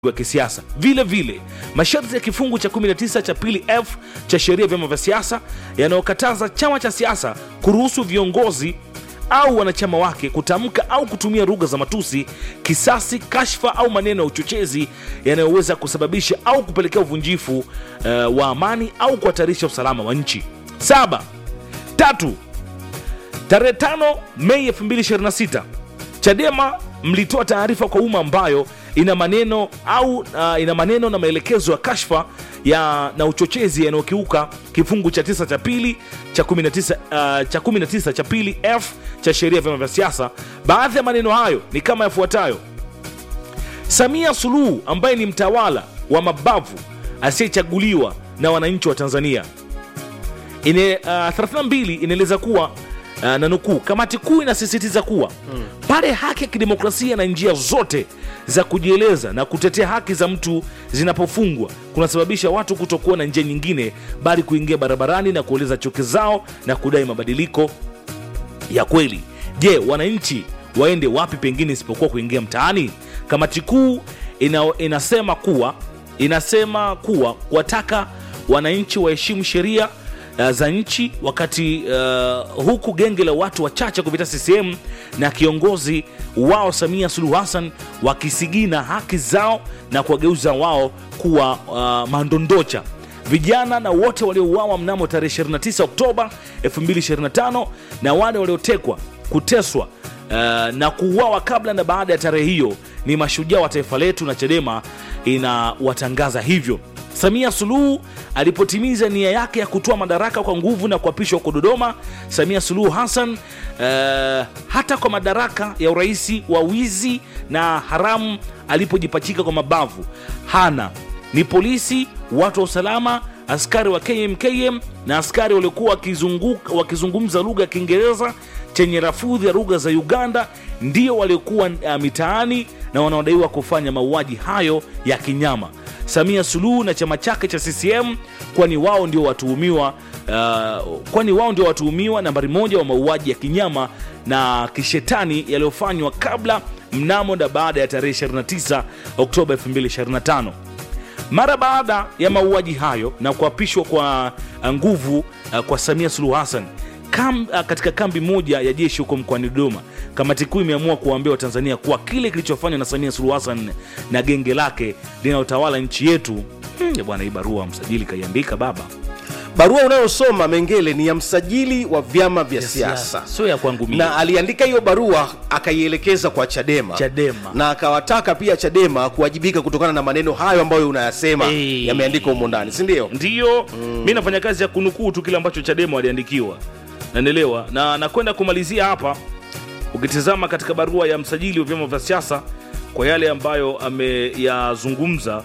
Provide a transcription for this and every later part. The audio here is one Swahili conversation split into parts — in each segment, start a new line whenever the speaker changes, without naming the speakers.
wa kisiasa. Vile vile masharti ya kifungu cha 19 cha pili f cha sheria ya vyama vya siasa yanayokataza chama cha siasa kuruhusu viongozi au wanachama wake kutamka au kutumia lugha za matusi, kisasi, kashfa au maneno ya uchochezi yanayoweza kusababisha au kupelekea uvunjifu uh, wa amani au kuhatarisha usalama wa nchi. Saba. Tatu, tarehe 5 Mei 2026 Chadema mlitoa taarifa kwa umma ambayo ina maneno au uh, ina maneno na maelekezo ya kashfa ya na uchochezi yanayokiuka kifungu cha tisa cha pili cha 19 uh, cha 19 cha pili f cha sheria ya vyama vya siasa. Baadhi ya maneno hayo ni kama yafuatayo: Samia Suluhu ambaye ni mtawala wa mabavu asiyechaguliwa na wananchi wa Tanzania. Ine, uh, 32 inaeleza kuwa uh, na nukuu, kamati kuu inasisitiza kuwa pale haki ya kidemokrasia na njia zote za kujieleza na kutetea haki za mtu zinapofungwa kunasababisha watu kutokuwa na njia nyingine bali kuingia barabarani na kueleza chuki zao na kudai mabadiliko ya kweli. Je, wananchi waende wapi pengine isipokuwa kuingia mtaani? Kamati kuu ina, inasema kuwa inasema kuwa kuwataka wananchi waheshimu sheria uh, za nchi wakati uh, huku genge la watu wachache kupitia CCM na kiongozi wao Samia Suluhu Hassan wakisigina haki zao na kuwageuza wao kuwa uh, mandondocha vijana na wote waliouawa mnamo tarehe 29 Oktoba 2025 na wale waliotekwa, kuteswa uh, na kuuawa kabla na baada ya tarehe hiyo ni mashujaa wa taifa letu, na Chadema inawatangaza hivyo. Samia Suluhu alipotimiza nia yake ya kutoa madaraka kwa nguvu na kuapishwa huko Dodoma, Samia Suluhu Hassan uh, hata kwa madaraka ya urais wa wizi na haramu alipojipachika kwa mabavu hana ni polisi, watu wa usalama, askari wa KMKM na askari waliokuwa wakizunguka- wakizungumza lugha ya Kiingereza chenye rafudhi ya lugha za Uganda ndio waliokuwa uh, mitaani na wanaodaiwa kufanya mauaji hayo ya kinyama. Samia Suluhu na chama chake cha CCM, kwani wao ndio watuhumiwa uh, kwani wao ndio watuhumiwa nambari moja wa mauaji ya kinyama na kishetani yaliyofanywa kabla, mnamo na baada ya tarehe 29 Oktoba 2025. Mara baada ya mauaji hayo na kuapishwa kwa uh, nguvu uh, kwa Samia Suluhu Hassan kam, uh, katika kambi moja ya jeshi huko mkoani Dodoma, kamati kuu imeamua kuwaambia Watanzania kuwa kile kilichofanywa na Samia Suluhu Hassan na genge lake linalotawala nchi yetu hmm, bwana, hii barua msajili kaiandika baba,
Barua unayosoma Mengele ni ya msajili wa vyama vya siasa
sio ya kwangu mimi.
na aliandika hiyo barua akaielekeza kwa Chadema,
Chadema.
na akawataka pia Chadema kuwajibika kutokana na maneno hayo ambayo unayasema
Hey.
yameandikwa humo ndani, si ndio?
Ndiyo, mi nafanya kazi ya kunukuu tu kile ambacho Chadema waliandikiwa, naendelewa na nakwenda kumalizia hapa. Ukitizama katika barua ya msajili wa vyama vya siasa kwa yale ambayo ameyazungumza,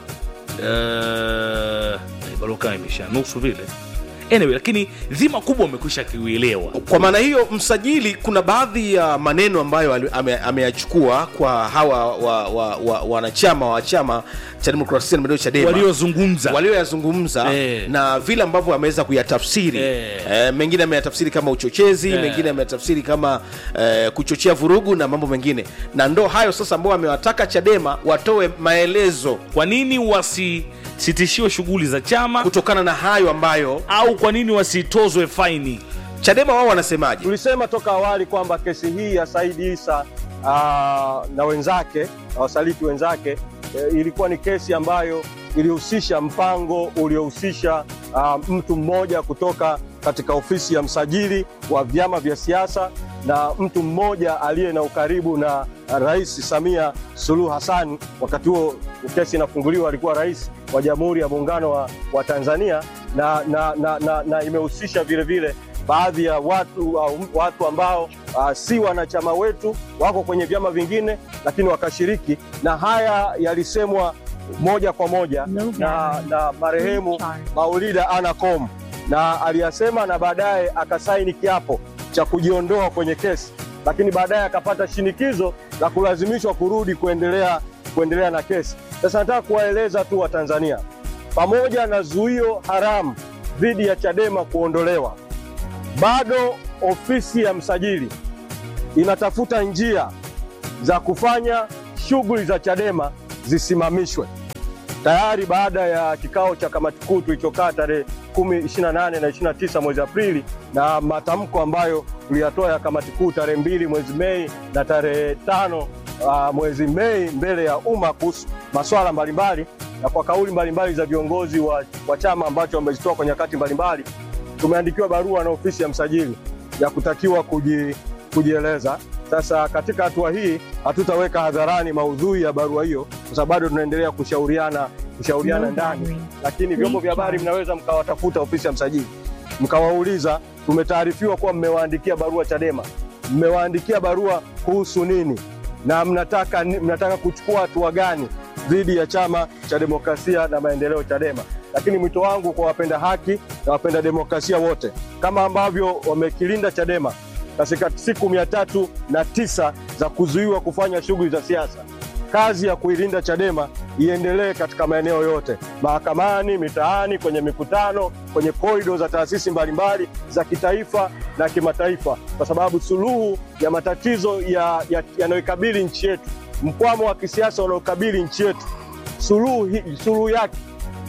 uh, barua kama imesha nusu vile anyway, lakini dhima kubwa umekwisha kiuelewa.
Kwa maana hiyo, msajili, kuna baadhi ya maneno ambayo ali- ame- ameyachukua kwa hawa wa- wa- wa- wanachama wa chama cha demokrasia na maendeleo Chadema
Waliozungumza
walioyazungumza
Eh.
na vile ambavyo ameweza kuyatafsiri
Eh.
eh, mengine ameyatafsiri kama uchochezi
Eh.
mengine ameyatafsiri kama eh, kuchochea vurugu na mambo mengine, na ndo hayo sasa ambao amewataka Chadema watoe maelezo
kwa nini wasisitishiwe shughuli za chama
kutokana na hayo ambayo
au kwa nini wasitozwe faini?
Chadema wao wanasemaje.
Tulisema toka awali kwamba kesi hii ya Saidi Isa aa, na wenzake na wasaliti wenzake e, ilikuwa ni kesi ambayo ilihusisha mpango uliohusisha aa, mtu mmoja kutoka katika ofisi ya msajili wa vyama vya siasa na mtu mmoja aliye na ukaribu na Rais Samia Suluhu Hassan. Wakati huo kesi inafunguliwa, alikuwa rais wa Jamhuri ya Muungano wa, wa Tanzania na, na, na, na, na imehusisha vile vile baadhi ya watu au watu ambao uh, si wanachama wetu wako kwenye vyama vingine, lakini wakashiriki, na haya yalisemwa moja kwa moja na, na marehemu Maulida Anacom na aliyasema, na baadaye akasaini kiapo cha kujiondoa kwenye kesi, lakini baadaye akapata shinikizo la kulazimishwa kurudi kuendelea kuendelea na kesi. Sasa nataka kuwaeleza tu Watanzania, pamoja na zuio haramu dhidi ya Chadema kuondolewa bado ofisi ya msajili inatafuta njia za kufanya shughuli za Chadema zisimamishwe. tayari baada ya kikao cha kamati kuu tulichokaa tarehe 10, 28 na 29 mwezi Aprili na matamko ambayo tuliyatoa ya kamati kuu tarehe mbili mwezi Mei na tarehe tano uh, mwezi Mei mbele ya umma kuhusu masuala mbalimbali na kwa kauli mbalimbali za viongozi wa, wa chama ambacho wamezitoa kwa nyakati mbalimbali, tumeandikiwa barua na ofisi ya msajili ya kutakiwa kuji, kujieleza. Sasa katika hatua hii hatutaweka hadharani maudhui ya barua hiyo, kwa sababu bado tunaendelea kushauriana kushauriana ndani, lakini vyombo vya habari mnaweza mkawatafuta ofisi ya msajili mkawauliza, tumetaarifiwa kuwa mmewaandikia barua Chadema, mmewaandikia barua kuhusu nini na mnataka, mnataka kuchukua hatua gani dhidi ya chama cha demokrasia na maendeleo Chadema. Lakini mwito wangu kwa wapenda haki na wapenda demokrasia wote, kama ambavyo wamekilinda Chadema katika siku mia tatu na tisa za kuzuiwa kufanya shughuli za siasa, kazi ya kuilinda Chadema iendelee katika maeneo yote, mahakamani, mitaani, kwenye mikutano, kwenye korido za taasisi mbalimbali za kitaifa na kimataifa, kwa sababu suluhu ya matatizo yanayoikabili ya, ya nchi yetu, mkwamo wa kisiasa unaokabili nchi yetu, suluhu, suluhu yake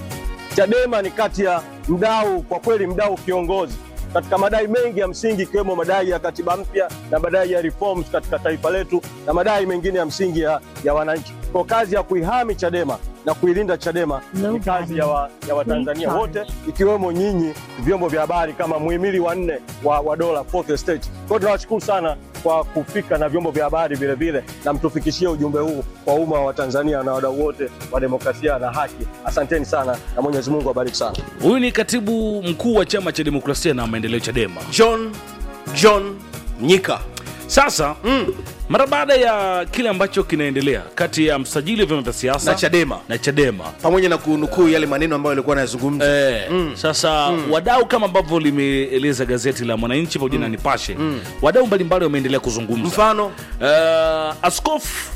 Chadema ni kati ya mdau, kwa kweli mdau kiongozi katika madai mengi ya msingi ikiwemo madai ya katiba mpya na madai ya reforms katika taifa letu na madai mengine ya msingi ya, ya wananchi. Kwa kazi ya kuihami Chadema na kuilinda Chadema ni kazi ya, wa, ya Watanzania wote ikiwemo nyinyi vyombo vya habari kama muhimili wa nne wa, wa dola fourth estate. Kwa hiyo tunawashukuru sana kwa kufika na vyombo vya habari vile vile na mtufikishie ujumbe huu kwa umma wa Tanzania na wadau wote wa demokrasia na haki. Asanteni sana na Mwenyezi Mungu awabariki sana.
Huyu ni katibu mkuu wa chama cha demokrasia na maendeleo Chadema,
John John Nyika.
Sasa mm. mara baada ya kile ambacho kinaendelea kati ya msajili wa vyama vya siasa
Na Chadema.
na Chadema
pamoja na kunukuu yale maneno ambayo alikuwa anayazungumza
Eh, sasa wadau kama ambavyo limeeleza gazeti la Mwananchi pamoja na Nipashe, wadau mbalimbali wameendelea kuzungumza.
mfano
Eh, Askofu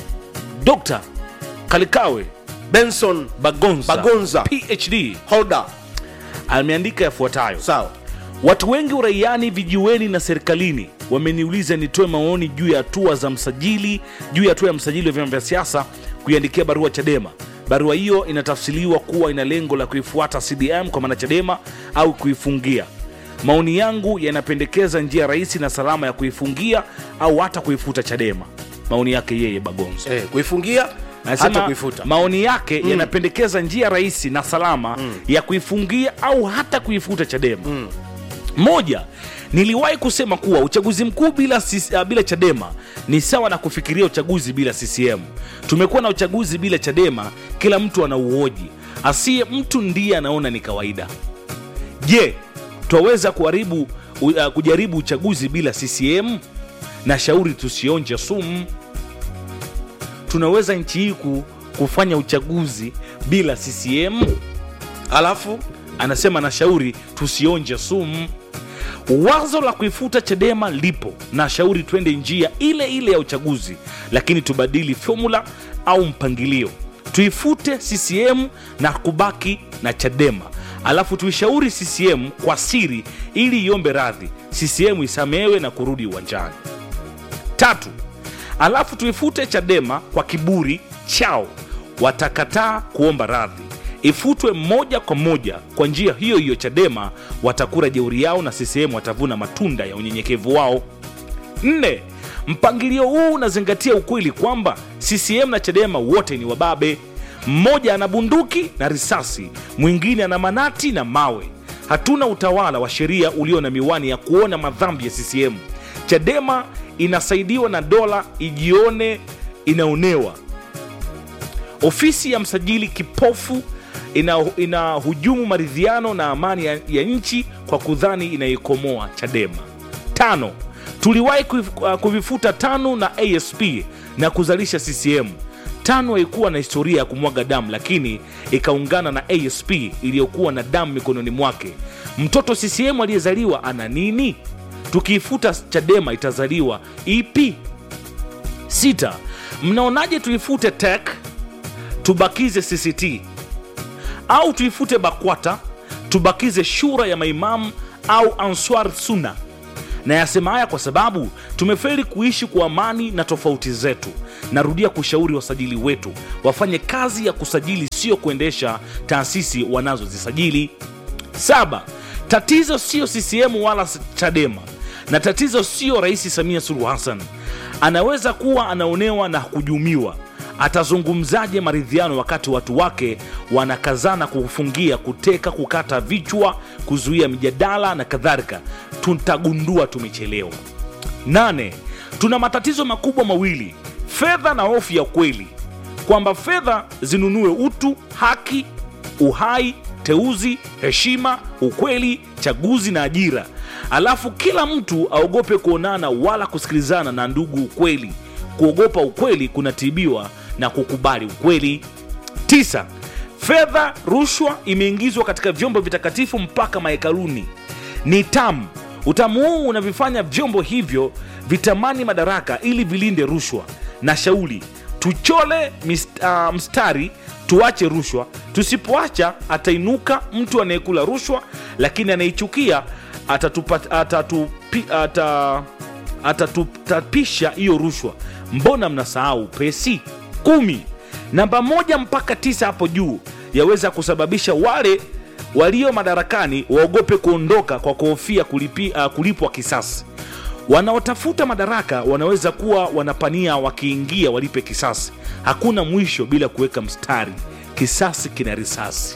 Dr. Kalikawe
Benson
Bagonza,
Bagonza.
PhD
Holder
ameandika yafuatayo:
sawa
Watu wengi uraiani, vijiweni na serikalini wameniuliza nitoe maoni juu ya hatua za msajili juu ya hatua ya msajili wa vyama vya siasa kuiandikia barua Chadema. Barua hiyo inatafsiriwa kuwa ina lengo la kuifuata CDM kwa maana Chadema au kuifungia. Maoni yangu yanapendekeza njia rahisi na salama ya kuifungia au hata kuifuta Chadema. Maoni yake yeye Bagonza.
eh, kuifungia
Anasema
hata kuifuta
maoni yake yanapendekeza njia rahisi na salama ya kuifungia au hata kuifuta Chadema. Moja, niliwahi kusema kuwa uchaguzi mkuu bila, sis- ah, bila Chadema ni sawa na kufikiria uchaguzi bila CCM. Tumekuwa na uchaguzi bila Chadema, kila mtu anauoji, asiye mtu ndiye anaona ni kawaida. Je, twaweza kuharibu u- uh, kujaribu uchaguzi bila CCM? Na shauri tusionje sumu. Tunaweza nchi hii ku- kufanya uchaguzi bila CCM?
alafu
Anasema na shauri tusionje sumu. Wazo la kuifuta Chadema lipo na shauri twende njia ile ile ya uchaguzi, lakini tubadili fomula au mpangilio, tuifute CCM na kubaki na Chadema, alafu tuishauri CCM kwa siri ili iombe radhi, CCM isamehewe na kurudi uwanjani. Tatu, alafu tuifute Chadema kwa kiburi chao, watakataa kuomba radhi, ifutwe moja kwa moja. Kwa njia hiyo hiyo, Chadema watakura jeuri yao na CCM watavuna matunda ya unyenyekevu wao. Nne, mpangilio huu unazingatia ukweli kwamba CCM na Chadema wote ni wababe. Mmoja ana bunduki na risasi, mwingine ana manati na mawe. Hatuna utawala wa sheria ulio na miwani ya kuona madhambi ya CCM. Chadema inasaidiwa na dola ijione inaonewa. Ofisi ya msajili kipofu ina, inahujumu maridhiano na amani ya, ya nchi kwa kudhani inaikomoa Chadema. Tano, tuliwahi kuvif- uh, kuvifuta TANU na ASP na kuzalisha CCM. TANU haikuwa na historia ya kumwaga damu, lakini ikaungana na ASP iliyokuwa na damu mikononi mwake. Mtoto CCM aliyezaliwa ana nini? Tukiifuta Chadema itazaliwa ipi? Sita, mnaonaje tuifute TEC tubakize CCT au tuifute BAKWATA tubakize shura ya maimamu au Answar Sunna na yasema haya kwa sababu tumefeli kuishi kwa amani na tofauti zetu narudia kushauri wasajili wetu wafanye kazi ya kusajili sio kuendesha taasisi wanazozisajili saba tatizo sio ccm wala chadema na tatizo sio rais samia suluhu hassan anaweza kuwa anaonewa na kujumiwa atazungumzaje maridhiano wakati watu wake wanakazana kufungia kuteka kukata vichwa kuzuia mijadala na kadhalika tutagundua tumechelewa nane tuna matatizo makubwa mawili fedha na hofu ya ukweli kwamba fedha zinunue utu haki uhai teuzi heshima ukweli chaguzi na ajira alafu kila mtu aogope kuonana wala kusikilizana na ndugu ukweli kuogopa ukweli kunatibiwa na kukubali ukweli tisa fedha rushwa imeingizwa katika vyombo vitakatifu mpaka mahekaluni ni tamu utamu huu unavifanya vyombo hivyo vitamani madaraka ili vilinde rushwa na shauli tuchole mist, uh, mstari tuache rushwa tusipoacha atainuka mtu anayekula rushwa lakini anaichukia atatupa- atatupi- ata- atatutapisha hiyo rushwa mbona mnasahau pesi kumi namba moja mpaka tisa hapo juu yaweza kusababisha wale walio madarakani waogope kuondoka kwa kuhofia kulipi, uh, kulipwa kisasi wanaotafuta madaraka wanaweza kuwa wanapania wakiingia walipe kisasi hakuna mwisho bila kuweka mstari kisasi kina risasi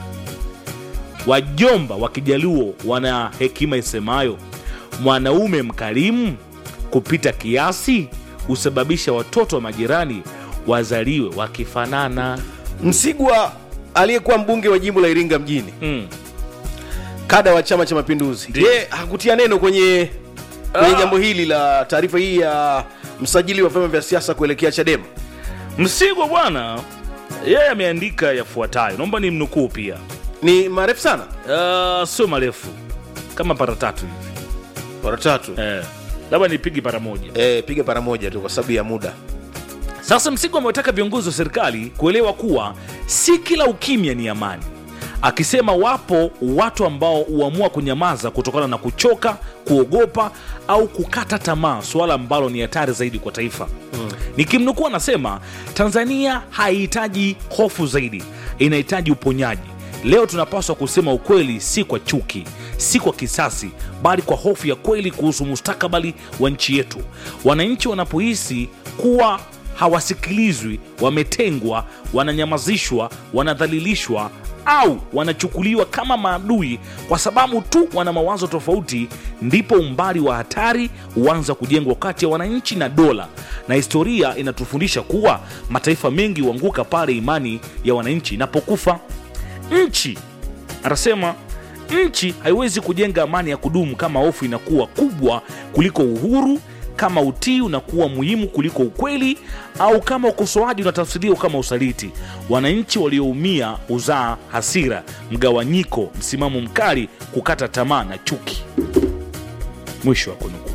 wajomba wa kijaluo wana hekima isemayo mwanaume mkarimu kupita kiasi husababisha watoto wa majirani wazaliwe wakifanana
msigwa aliyekuwa mbunge wa jimbo la iringa mjini
mm.
kada wa chama cha mapinduzi
Ndiyo.
ye hakutia neno kwenye kwenye
Ah.
jambo hili la taarifa hii ya msajili wa vyama vya siasa kuelekea chadema
msigwa bwana yeye ameandika yafuatayo naomba ni mnukuu pia
ni marefu sana
uh, sio marefu kama para tatu hivi
mara tatu
eh, labda nipigi para moja
eh, piga para moja tu kwa sababu ya muda
Sasa Msigo amewataka viongozi wa serikali kuelewa kuwa si kila ukimya ni amani, akisema wapo watu ambao huamua kunyamaza kutokana na kuchoka, kuogopa au kukata tamaa, suala ambalo ni hatari zaidi kwa taifa. Mm. Nikimnukuu anasema Tanzania haihitaji hofu zaidi, inahitaji uponyaji. Leo tunapaswa kusema ukweli, si kwa chuki, si kwa kisasi, bali kwa hofu ya kweli kuhusu mustakabali wa nchi yetu. Wananchi wanapohisi kuwa hawasikilizwi, wametengwa, wananyamazishwa, wanadhalilishwa au wanachukuliwa kama maadui kwa sababu tu wana mawazo tofauti, ndipo umbali wa hatari huanza kujengwa kati ya wananchi na dola. Na historia inatufundisha kuwa mataifa mengi huanguka pale imani ya wananchi inapokufa. Nchi anasema nchi haiwezi kujenga amani ya kudumu kama hofu inakuwa kubwa kuliko uhuru kama utii unakuwa muhimu kuliko ukweli au kama ukosoaji unatafsiriwa kama usaliti wananchi walioumia huzaa hasira mgawanyiko msimamo mkali kukata tamaa na chuki mwisho wa kunukuu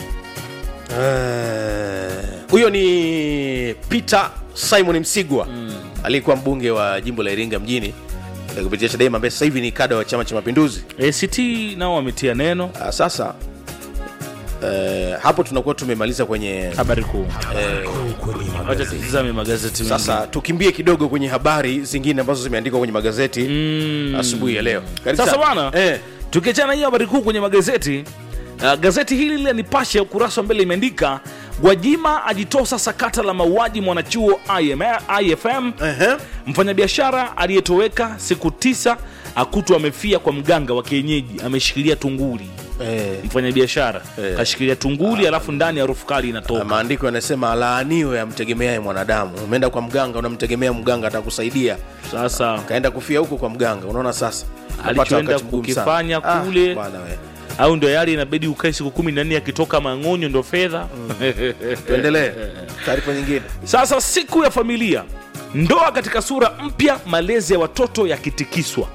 Eh, huyo ni peter simon msigwa aliyekuwa mbunge wa jimbo la iringa mjini eh, kupitia chadema ambaye sasa hivi ni kada wa chama cha mapinduzi
act nao wametia neno
Ah, sasa eh, hapo tunakuwa tumemaliza kwenye
habari kuu
eh,
wacha tutizame magazeti mengine.
sasa tukimbie kidogo kwenye habari zingine ambazo zimeandikwa kwenye magazeti
Mm.
asubuhi ya leo Karibu
Sasa
sana.
bwana
eh,
tukiachana hiyo habari kuu kwenye magazeti uh, gazeti hili la Nipashe ukurasa wa mbele imeandika Gwajima ajitosa sakata la mauaji mwanachuo IM, IFM.
ehe.
Mfanyabiashara aliyetoweka siku tisa akutwa amefia kwa mganga wa kienyeji, ameshikilia tunguli.
Eh,
Mfanyabiashara
Eh.
kashikilia tunguli, alafu ndani harufu kali
na
inatoka.
maandiko yanasema alaaniwe amtegemeaye mwanadamu umeenda kwa mganga unamtegemea mganga atakusaidia
Sasa
kaenda kufia huko kwa mganga unaona sasa Unapata
Alichoenda
wakati mgumu sana.
kukifanya
Ah,
kule.
bwana we.
au ndo yale inabidi ukae siku kumi na nne akitoka mang'onyo ndo fedha
tuendelee taarifa nyingine
Sasa siku ya familia, ndoa katika sura mpya, malezi ya watoto yakitikiswa.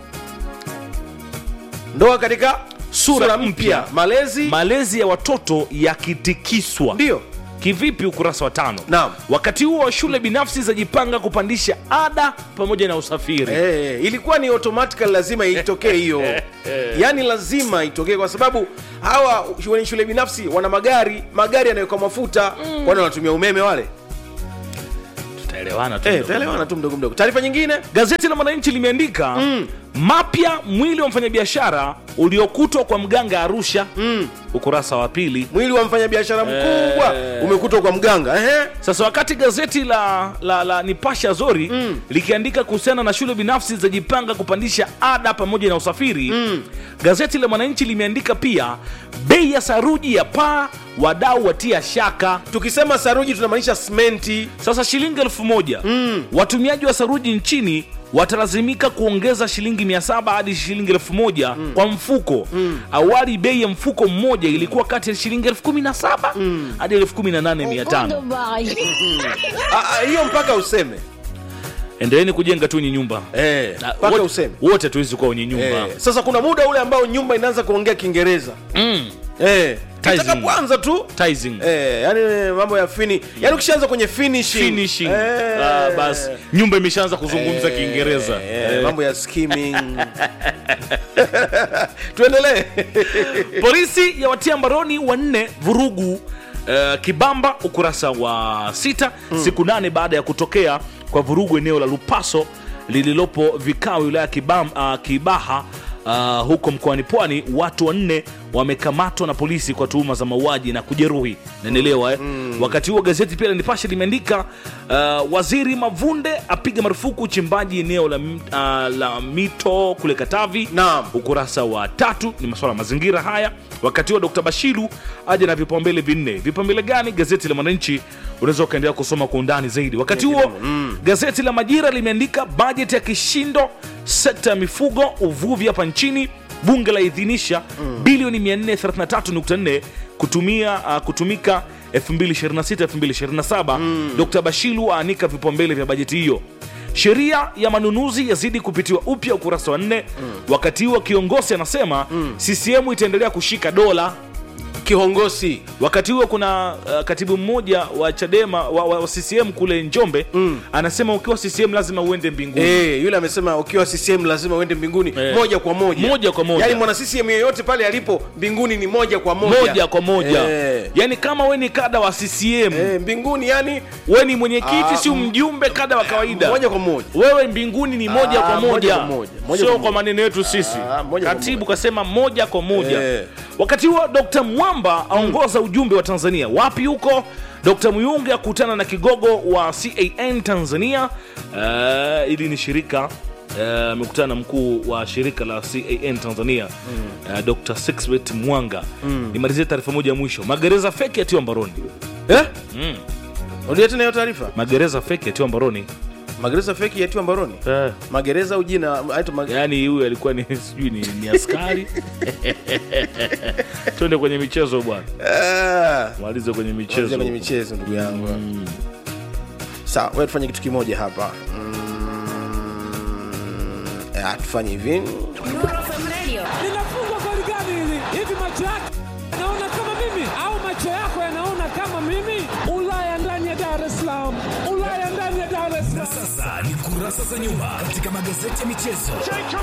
ndoa katika
Sura
sura
mpya.
mpya malezi
Malezi ya watoto yakitikiswa.
ndio
kivipi ukurasa wa tano
Naam.
wakati huo shule binafsi zajipanga kupandisha ada pamoja na usafiri
Eh, ilikuwa ni automatically lazima itokee hiyo yaani lazima itokee kwa sababu hawa wenye shule binafsi wana magari magari yanawekwa mafuta kwani wanatumia umeme wale
tutaelewana tu
eh,
mdogo.
taelewana tu mdogo mdogo taarifa nyingine
gazeti la mwananchi limeandika mapya mwili wa mfanyabiashara uliokutwa kwa mganga arusha ukurasa wa pili
mwili wa mfanyabiashara mkubwa
Eh.
umekutwa kwa mganga Ehe.
sasa wakati gazeti la, la, la nipasha zori likiandika kuhusiana na shule binafsi zajipanga kupandisha ada pamoja na usafiri gazeti la mwananchi limeandika pia bei ya saruji ya paa wadau watia shaka
tukisema saruji tunamaanisha simenti
sasa shilingi elfu moja watumiaji wa saruji nchini watalazimika kuongeza shilingi 700 hadi shilingi elfu moja kwa mfuko awali bei ya mfuko mmoja ilikuwa kati ya shilingi elfu kumi na saba hadi elfu kumi na nane mia tano
Ah, ah, hiyo mpaka useme
endeleeni kujenga tu wenye nyumba
eh,
Na
mpaka
wote-
useme
wote tuwezi kuwa wenye nyumba
eh. sasa kuna muda ule ambao nyumba inaanza kuongea kiingereza
mm.
eh.
Tizing.
itakapoanza tu
Tizing.
Eh, yani mambo ya fini yani ukishaanza kwenye finishing,
finishing
Eh.
Ah, basi nyumba imeshaanza kuzungumza
Eh,
kiingereza
eh,
Eh.
mambo ya skimming tuendelee
polisi yawatia mbaroni wanne vurugu uh, kibamba ukurasa wa sita siku nane baada ya kutokea kwa vurugu eneo la lupaso lililopo vikao wilaya Kibam, uh, kibaha uh, huko mkoani pwani watu wanne wamekamatwa na polisi kwa tuhuma za mauaji na kujeruhi naendelewa eh? wakati huo gazeti pia la nipashe limeandika uh, waziri mavunde apiga marufuku uchimbaji eneo la, m- uh, la mito kule katavi
Naam.
ukurasa wa tatu ni masuala ya mazingira haya wakati huo dr bashiru aja na vipaumbele vinne vipaumbele gani gazeti la mwananchi unaweza ukaendelea kusoma kwa undani zaidi wakati huo gazeti la majira limeandika bajeti ya kishindo sekta ya mifugo uvuvi hapa nchini bunge laidhinisha bilioni 433.4 kutumia uh, kutumika 2026-2027 dr bashiru aanika vipaumbele vya bajeti hiyo sheria ya manunuzi yazidi kupitiwa upya ukurasa wa nne wakati huo kiongozi anasema ccm itaendelea kushika dola
kihongosi
wakati huo kuna uh, katibu mmoja wa chadema wa, wa, wa ccm kule njombe anasema ukiwa ccm lazima uende mbinguni
Eh, yule amesema ukiwa CCM lazima uende mbinguni
Eh.
moja kwa moja
Moja kwa moja.
yaani mwana CCM yeyote pale alipo mbinguni ni moja kwa moja
moja kwa moja
Eh.
yaani kama we ni kada wa ccm
Eh, mbinguni yani
we ni mwenyekiti
Ah,
si mjumbe kada wa kawaida
moja kwa moja
wewe mbinguni ni moja
Ah,
kwa
moja
moja,
kwa moja, moja
sio
kwa
kwa
moja.
maneno yetu sisi
Ah, moja kwa
katibu
moja.
kasema moja kwa moja
Eh.
wakati huo dr mwamba aongoza ujumbe wa tanzania wapi huko dr muyunge akutana na kigogo wa can tanzania uh, ili ni shirika eh, amekutana na mkuu wa shirika la can tanzania uh, dr sixbet mwanga nimalizie taarifa moja ya mwisho magereza feki yatiwa mbaroni
eh?
Mm.
Rudia tena hiyo taarifa
magereza feki yatiwa mbaroni
magereza feki yatiwa mbaroni
eh.
magereza au jina aitwa mag...
yaani huyu alikuwa ni sijui ni, ni askari twende kwenye michezo bwana
Ah,
malize kwenye
tuanze
michezo
kwenye michezo ndugu yangu sawa wewe tufanye kitu kimoja hapa mm, ah, tufanye hivi
linafungwa goli gani hili? Hivi macho yake yanaona kama mimi au macho yako yanaona kama mimi? Ulaya ndani ya Dar es Salaam, Ulaya ndani ya Dar es Salaam.
Sasa ni kurasa za nyuma katika magazeti ya michezo.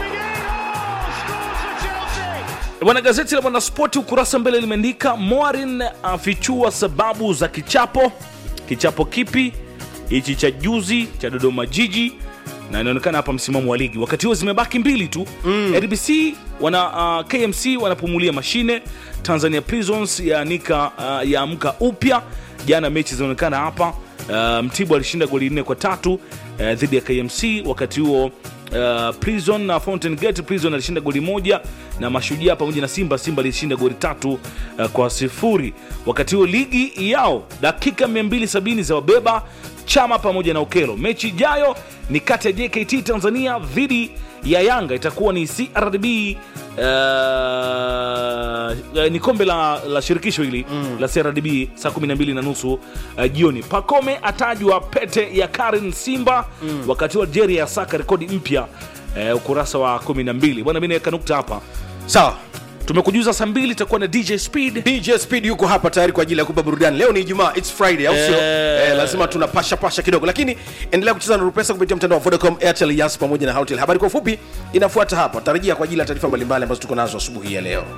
bwana gazeti la mwanaspoti ukurasa mbele limeandika morin afichua sababu za kichapo kichapo kipi hichi cha juzi cha dodoma jiji na inaonekana hapa msimamo wa ligi wakati huo zimebaki mbili tu mm. rbc wana uh, kmc wanapumulia mashine tanzania prisons yaanika uh, yaamka upya jana mechi zinaonekana hapa uh, mtibwa alishinda goli nne kwa tatu uh, dhidi ya kmc wakati huo uh, prison na fountain gate prison alishinda goli moja na mashujaa pamoja na simba simba alishinda goli tatu uh, kwa sifuri wakati huo ligi yao dakika 270 za wabeba chama pamoja na ukelo mechi ijayo ni kati ya jkt tanzania dhidi ya yanga itakuwa ni crdb uh, ni kombe la, la shirikisho hili mm. la crdb saa 12 na nusu uh, jioni pakome atajwa pete ya karin simba mm. wakati wa algeria yasaka rekodi mpya uh, ukurasa wa 12 bwana mi naweka nukta hapa
sawa
tumekujuza saa mbili itakuwa na dj speed
dj speed yuko hapa tayari kwa ajili ya kupa burudani leo ni ijumaa its friday au sio
Eh.
eh, lazima tuna pasha pasha kidogo lakini endelea kucheza na rupesa kupitia mtandao wa vodacom airtel yas pamoja na houtel habari kwa ufupi inafuata hapa tarajia kwa ajili ya taarifa mbalimbali ambazo tuko nazo asubuhi ya leo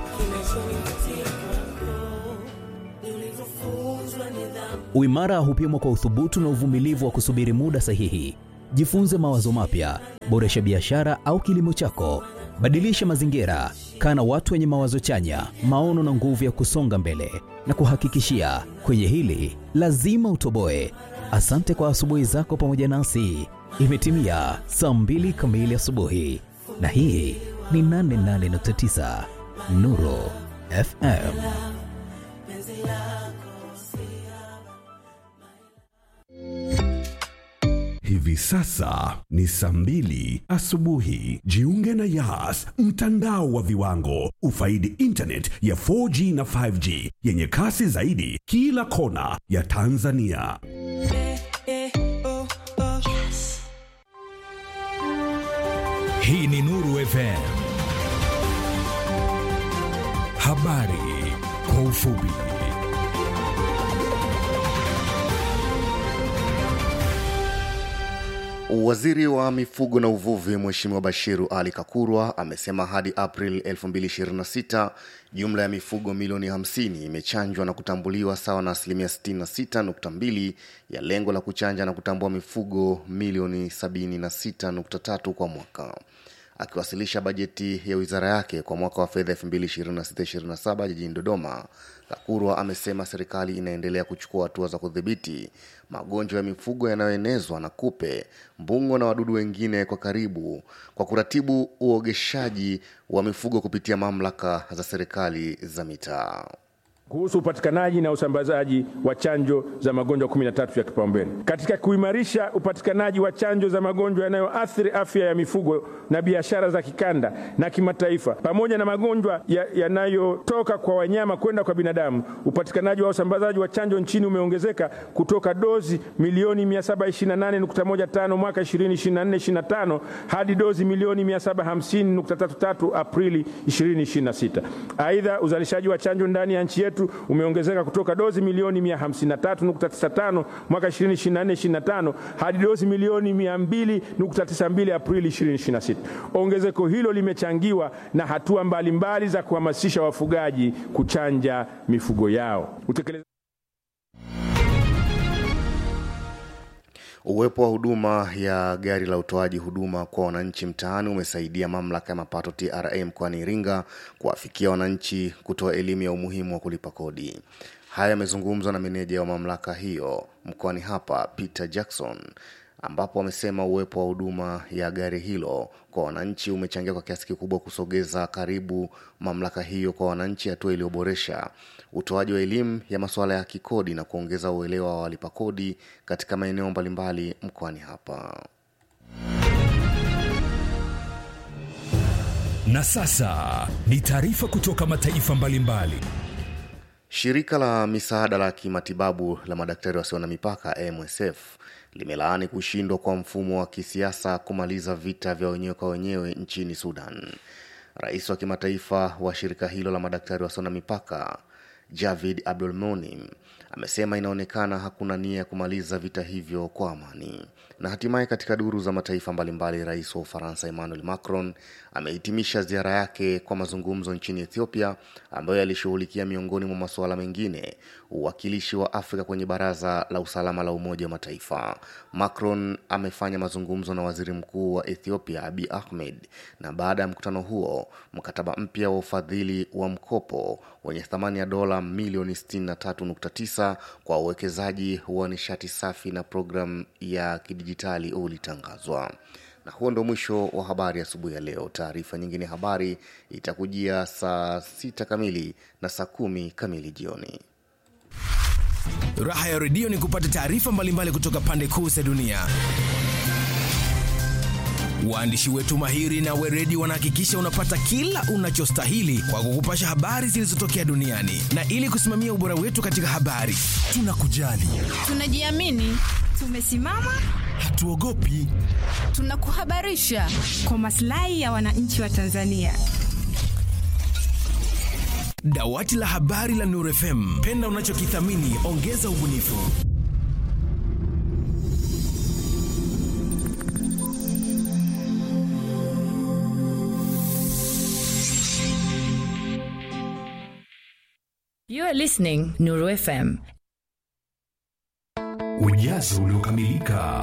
Uimara hupimwa kwa uthubutu na uvumilivu wa kusubiri muda sahihi. Jifunze mawazo mapya, boresha biashara au kilimo chako, badilisha mazingira, kaa na watu wenye mawazo chanya, maono na nguvu ya kusonga mbele. Na kuhakikishia kwenye hili lazima utoboe. Asante kwa asubuhi zako pamoja nasi. Imetimia saa mbili kamili asubuhi, na hii ni 88.9 Nuru FM.
Hivi sasa ni saa mbili asubuhi. Jiunge na Yas, mtandao wa viwango. Ufaidi internet ya 4G na 5G yenye kasi zaidi kila kona ya Tanzania.
Hii ni Nuru FM. Habari kwa ufupi.
Waziri wa mifugo na uvuvi Mheshimiwa Bashiru Ali Kakurwa amesema hadi April 2026 jumla ya mifugo milioni 50 imechanjwa na kutambuliwa sawa na asilimia 66.2 ya lengo la kuchanja na kutambua mifugo milioni 76.3 kwa mwaka. Akiwasilisha bajeti ya wizara yake kwa mwaka wa fedha 2026-2027 jijini Dodoma, Kakurwa amesema serikali inaendelea kuchukua hatua za kudhibiti magonjwa ya mifugo yanayoenezwa na kupe, mbungo na wadudu wengine kwa karibu kwa kuratibu uogeshaji wa mifugo kupitia mamlaka za serikali za mitaa.
kuhusu upatikanaji na usambazaji wa chanjo za magonjwa 13 ya kipaumbele. Katika kuimarisha upatikanaji wa chanjo za magonjwa yanayoathiri afya ya mifugo na biashara za kikanda na kimataifa, pamoja na magonjwa ya- yanayotoka kwa wanyama kwenda kwa binadamu, upatikanaji wa usambazaji wa chanjo nchini umeongezeka kutoka dozi milioni 728.15 mwaka 2024-2025 hadi dozi milioni 750.33 Aprili 2026. Aidha, uzalishaji wa chanjo ndani ya nchi yetu umeongezeka kutoka dozi milioni 153.95 mwaka 2024-2025 hadi dozi milioni 200.92 Aprili 2026. Ongezeko hilo limechangiwa na hatua mbalimbali za kuhamasisha wafugaji kuchanja mifugo yao. Utekelezaji
Uwepo wa huduma ya gari la utoaji huduma kwa wananchi mtaani umesaidia mamlaka ya mapato TRA mkoani Iringa kuwafikia wananchi kutoa elimu ya umuhimu wa kulipa kodi. Haya yamezungumzwa na meneja wa mamlaka hiyo mkoani hapa Peter Jackson ambapo amesema uwepo wa huduma ya gari hilo kwa wananchi umechangia kwa kiasi kikubwa kusogeza karibu mamlaka hiyo kwa wananchi, hatua iliyoboresha utoaji wa elimu ya masuala ya kikodi na kuongeza uelewa wa walipa kodi katika maeneo mbalimbali mkoani hapa.
Na sasa ni taarifa kutoka mataifa mbalimbali.
Shirika la misaada la kimatibabu la madaktari wasio na mipaka MSF limelaani kushindwa kwa mfumo wa kisiasa kumaliza vita vya wenyewe kwa wenyewe nchini Sudan. Rais wa kimataifa wa shirika hilo la madaktari wasio na mipaka Javid Abdul Monim amesema inaonekana hakuna nia ya kumaliza vita hivyo kwa amani. Na hatimaye katika duru za mataifa mbalimbali, rais wa Ufaransa Emmanuel Macron amehitimisha ziara yake kwa mazungumzo nchini Ethiopia ambayo yalishughulikia miongoni mwa masuala mengine uwakilishi wa Afrika kwenye Baraza la Usalama la Umoja wa Mataifa. Macron amefanya mazungumzo na waziri mkuu wa Ethiopia Abiy Ahmed, na baada ya mkutano huo mkataba mpya wa ufadhili wa mkopo wenye thamani ya dola milioni 63.9 kwa uwekezaji wa nishati safi na programu ya kidijitali ulitangazwa. Na huo ndo mwisho wa habari asubuhi ya leo. Taarifa nyingine ya habari itakujia saa sita kamili na saa kumi kamili jioni.
Raha ya redio ni kupata taarifa mbalimbali kutoka pande kuu za dunia. Waandishi wetu mahiri na weredi wanahakikisha unapata kila unachostahili kwa kukupasha habari zilizotokea duniani, na ili kusimamia ubora wetu katika habari, tunakujali,
Tunajiamini, tumesimama,
hatuogopi.
tunakuhabarisha kwa maslahi ya wananchi wa Tanzania.
Dawati la habari la Nuru FM. Penda unachokithamini, ongeza ubunifu.
You are listening Nuru FM.
Ujazo uliokamilika.